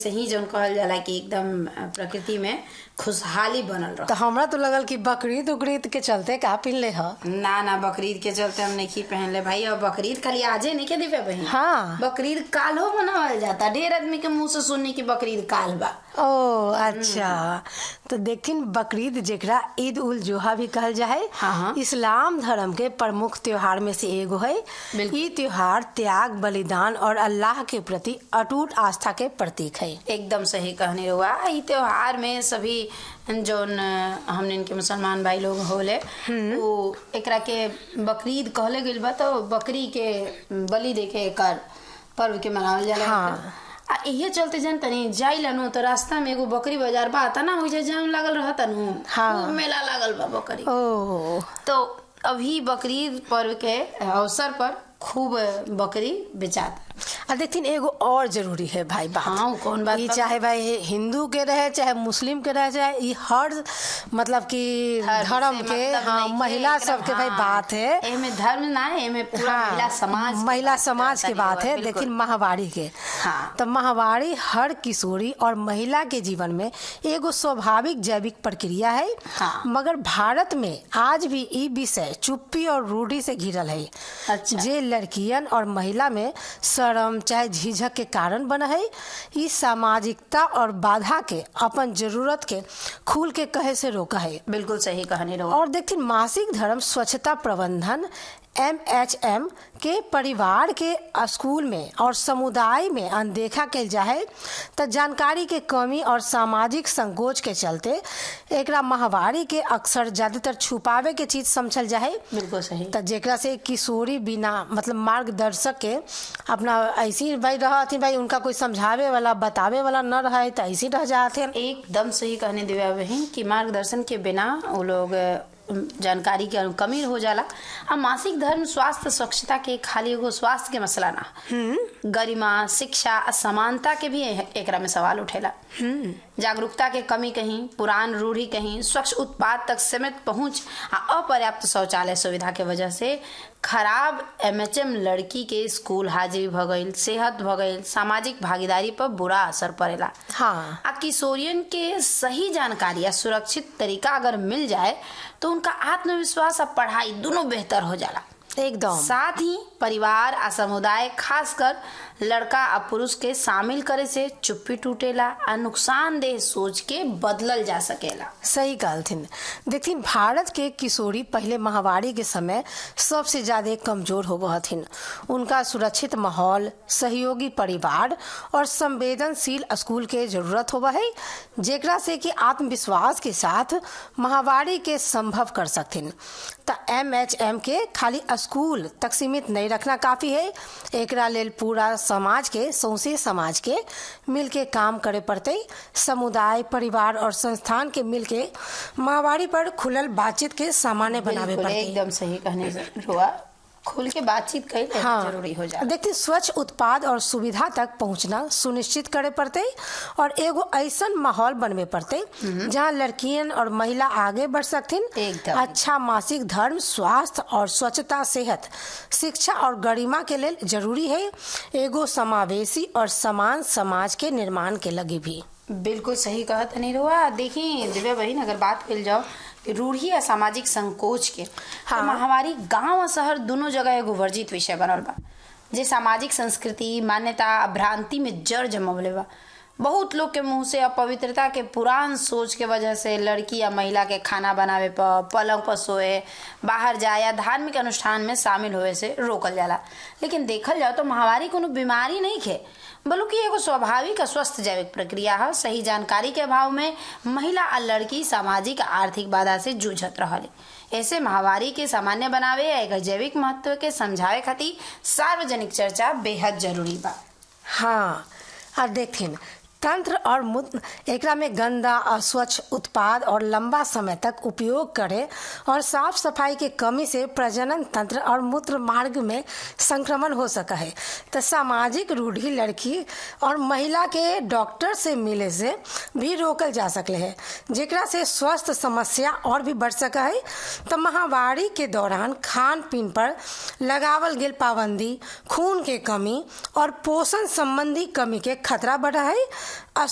सही जौन कहल जाला कि एकदम प्रकृति में खुशहाली बनल रह तो हमरा तो लगल कि बकरीद उकरीद के चलते का पिनले ह ना ना बकरीद के चलते हम नहीं पहनले भाई और बकरीद खाली आजे नहीं के दिवे बहन हाँ। बकरीद कालो मनावल जाता ढेर आदमी के मुंह से सुनने की बकरीद काल बा ओ अच्छा तो देखिन बकरीद जेकरा ईद उल जोहा भी कहल जाए हाँ, हाँ। इस्लाम धर्म के प्रमुख त्योहार में से एगो है बिल्कुल। ये त्योहार त्याग बलिदान और अल्लाह के प्रति अटूट आस्था के प्रतीक है एकदम सही कहने रहुआ ई त्योहार में सभी जौन हमने इनके मुसलमान भाई लोग होले वो एकरा के बकरीद कहले गइल बा तो बकरी के बलि दे के एकर पर्व के मनावल जाला हाँ। आ इहे चलते जन तनी जाइला नु तो रास्ता में एगो बकरी बाजार बा ता ना ओइजा जाम लागल रहता नु हाँ। खूब मेला लागल बा बकरी ओ तो अभी बकरीद पर्व के अवसर पर खूब बकरी बेचाता आ देखिन एगो और जरूरी है भाई बात हाँ, वो कौन बात ई बा? चाहे भाई हिंदू के रहे चाहे मुस्लिम के रहे चाहे ई हर मतलब कि धर्म से के मतलब हाँ नइखे, महिला एकरा- सब के भाई हाँ, बात है एमे धर्म ना है एमे पूरा हाँ, महिला समाज के महिला बात समाज की करता बात है बिल्कुल। लेकिन माहवारी के हाँ। तो माहवारी हर किशोरी और महिला के जीवन में एगो स्वाभाविक जैविक प्रक्रिया है हाँ। मगर भारत में आज भी ई विषय चुप्पी और रूढ़ी से घिरल है अच्छा। जे लड़कियन और महिला में शर्म चाहे झिझक के कारण बना है ई सामाजिकता और बाधा के अपन जरूरत के खुल के कहे से रोका है बिल्कुल सही कहने रहो और देखिए मासिक धर्म स्वच्छता प्रबंधन एम एच एम के परिवार के स्कूल में और समुदाय में अनदेखा कल जाए तो जानकारी के कमी और सामाजिक संकोच के चलते एकरा माहवारी के अक्सर ज्यादातर छुपावे के चीज समझल जाए बिल्कुल सही तो जेकरा से किशोरी बिना मतलब मार्गदर्शक के अपना ऐसी भाई रहती भाई उनका कोई समझावे वाला बतावे वाला न रहे तो ऐसे रह जाते एकदम सही कहने दिव्या बहन कि मार्गदर्शन के बिना वो लोग अ, जानकारी के कमी हो जाला आ मासिक धर्म स्वास्थ्य स्वच्छता के खाली एगो स्वास्थ्य के मसला ना गरिमा शिक्षा आ समानता के भी एकरा में सवाल उठेला जागरूकता के कमी कहीं पुरान रूढ़ी कहीं स्वच्छ उत्पाद तक सीमित पहुंच आ अपर्याप्त शौचालय सुविधा के वजह से खराब एमएचएम लड़की के स्कूल हाजिरी भ गईल सेहत भ गईल सामाजिक भागीदारी पर बुरा असर पड़ेला हाँ आ किशोरियन के सही जानकारी या सुरक्षित तरीका अगर मिल जाए तो उनका आत्मविश्वास और पढ़ाई दोनों बेहतर हो जाला एकदम साथ ही परिवार आ समुदाय खासकर लड़का आ पुरुष के शामिल करे से चुप्पी टूटेला आ नुकसानदेह सोच के बदलल जा सकेला सही कहलथिन देखथिन भारत के किशोरी पहले महामारी के समय सबसे ज्यादा कमजोर हो हथिन उनका सुरक्षित माहौल सहयोगी परिवार और संवेदनशील स्कूल के जरूरत होबा है जेकरा से कि आत्मविश्वास के साथ महामारी के संभव कर सकथिन त एम एच एम के खाली स्कूल तक सीमित नहीं रखना काफी है एकरा लेल पूरा समाज के सौंसे समाज के मिल के काम करे पड़ते समुदाय परिवार और संस्थान के मिल के महामारी पर खुलल बातचीत के सामान्य बनावे बिल्कुल, पड़ते एकदम सही कहने से हुआ खुल के बातचीत कई हाँ जरूरी हो जाए देखते स्वच्छ उत्पाद और सुविधा तक पहुंचना सुनिश्चित करे पड़ते और एगो ऐसा माहौल बनवे पड़ते जहाँ लड़कियन और महिला आगे बढ़ सकथिन एकदम। अच्छा मासिक धर्म स्वास्थ्य और स्वच्छता सेहत शिक्षा और गरिमा के लिए जरूरी है एगो समावेशी और समान समाज के निर्माण के लगे भी बिल्कुल सही कहा तनी रुआ देखी दिव्या बहन अगर बात कल जाओ कि रूढ़ी या सामाजिक संकोच के हाँ। तो महामारी गांव और शहर दोनों जगह एगो वर्जित विषय बनल बा जे सामाजिक संस्कृति मान्यता आ भ्रांति में जड़ जमवले बा बहुत लोग के मुंह से अपवित्रता के पुरान सोच के वजह से लड़की या महिला के खाना बनावे पर पलंग पर सोए बाहर जाए या धार्मिक अनुष्ठान में शामिल होए से रोकल जाला लेकिन देखल जाओ तो महामारी कोनो बीमारी नहीं खे बल्कि एगो स्वाभाविक और स्वस्थ जैविक प्रक्रिया है सही जानकारी के अभाव में महिला और लड़की सामाजिक आ आर्थिक बाधा से जूझत रहले ऐसे महामारी के सामान्य बनावे या एकर जैविक महत्व के समझावे खातिर सार्वजनिक चर्चा बेहद जरूरी बा हाँ और देखिन तंत्र और मूत्र एकरा में गंदा अस्वच्छ उत्पाद और लंबा समय तक उपयोग करे और साफ सफाई के कमी से प्रजनन तंत्र और मूत्र मार्ग में संक्रमण हो सका है तो सामाजिक रूढ़ी लड़की और महिला के डॉक्टर से मिले से भी रोकल जा सकले है जेकरा से स्वास्थ्य समस्या और भी बढ़ सका है तो महामारी के दौरान खान पीन पर लगावल गेल पाबंदी खून के कमी और पोषण संबंधी कमी के खतरा बढ़ा है आ